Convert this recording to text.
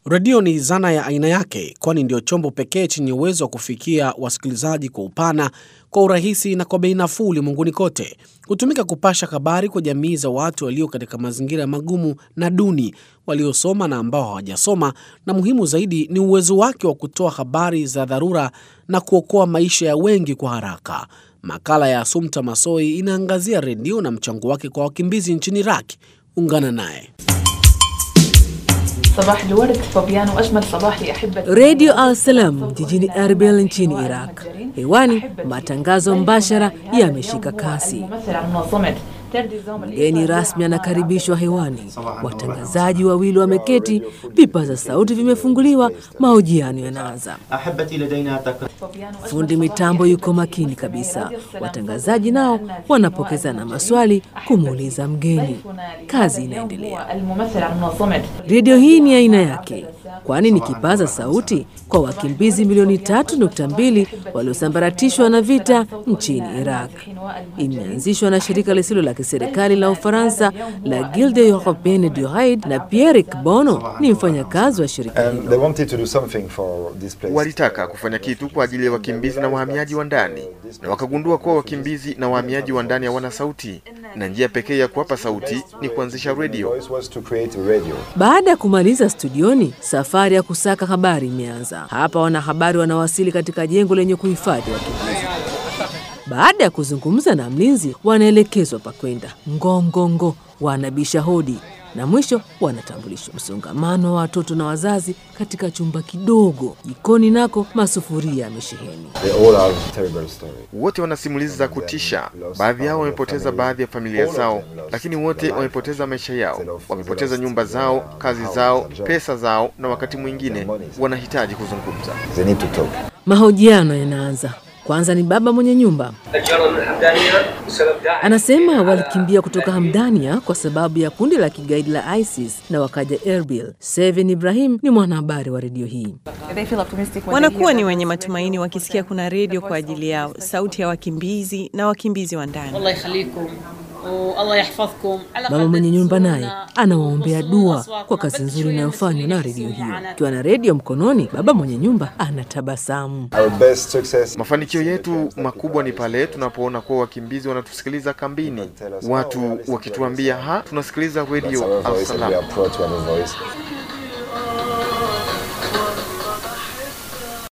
Redio ni zana ya aina yake, kwani ndio chombo pekee chenye uwezo wa kufikia wasikilizaji kwa upana, kwa urahisi na kwa bei nafuu ulimwenguni kote. Hutumika kupasha habari kwa jamii za watu walio katika mazingira magumu na duni, waliosoma na ambao hawajasoma, na muhimu zaidi ni uwezo wake wa kutoa habari za dharura na kuokoa maisha ya wengi kwa haraka. Makala ya Asumta Masoi inaangazia redio na mchango wake kwa wakimbizi nchini Iraq. Ungana naye. Redio Al Salam jijini Erbil nchini Iraq. Hewani matangazo mbashara yameshika kasi. Mgeni rasmi anakaribishwa hewani, watangazaji wawili wameketi, vipaza sauti vimefunguliwa, mahojiano yanaanza. Fundi mitambo yuko makini kabisa, watangazaji nao wanapokezana maswali kumuuliza mgeni. Kazi inaendelea. Redio hii ni aina yake, kwani ni kipaza sauti kwa wakimbizi milioni tatu nukta mbili waliosambaratishwa na vita nchini Iraq. Imeanzishwa na shirika lisilo la kiserikali la Ufaransa la Guilde Europeenne du Raid, na Pierre Bono ni mfanyakazi wa shirika hilo. Walitaka kufanya kitu kwa ajili ya wakimbizi na wahamiaji wa ndani, na wakagundua kuwa wakimbizi na wahamiaji wa ndani hawana sauti, na njia pekee ya kuwapa sauti ni kuanzisha redio. Baada ya kumaliza studioni, safari ya kusaka habari imeanza. Hapa wanahabari wanawasili katika jengo lenye kuhifadhi wakimbizi. Baada ya kuzungumza na mlinzi, wanaelekezwa pa kwenda. Ngongongo wanabisha hodi na mwisho wanatambulishwa. Msongamano wa watoto na wazazi katika chumba kidogo. Jikoni nako masufuria yamesheheni. Wote wana simulizi za kutisha. Baadhi yao wamepoteza baadhi ya familia zao, lakini wote wamepoteza maisha yao, wamepoteza nyumba zao, kazi zao, pesa zao, na wakati mwingine wanahitaji kuzungumza. Mahojiano yanaanza. Kwanza ni baba mwenye nyumba anasema walikimbia kutoka Hamdania kwa sababu ya kundi la kigaidi la ISIS na wakaja Erbil. Seven Ibrahim ni mwanahabari wa redio hii. Wanakuwa ni wenye matumaini wakisikia kuna redio kwa ajili yao, sauti ya wakimbizi na wakimbizi wa ndani. Mama mwenye nyumba naye anawaombea dua kwa kazi nzuri inayofanywa na redio hiyo. Akiwa na redio mkononi, baba mwenye nyumba anatabasamu. Mafanikio yetu makubwa ni pale tunapoona kuwa wakimbizi wanatusikiliza kambini, watu wakituambia ha, tunasikiliza redio Al Salam.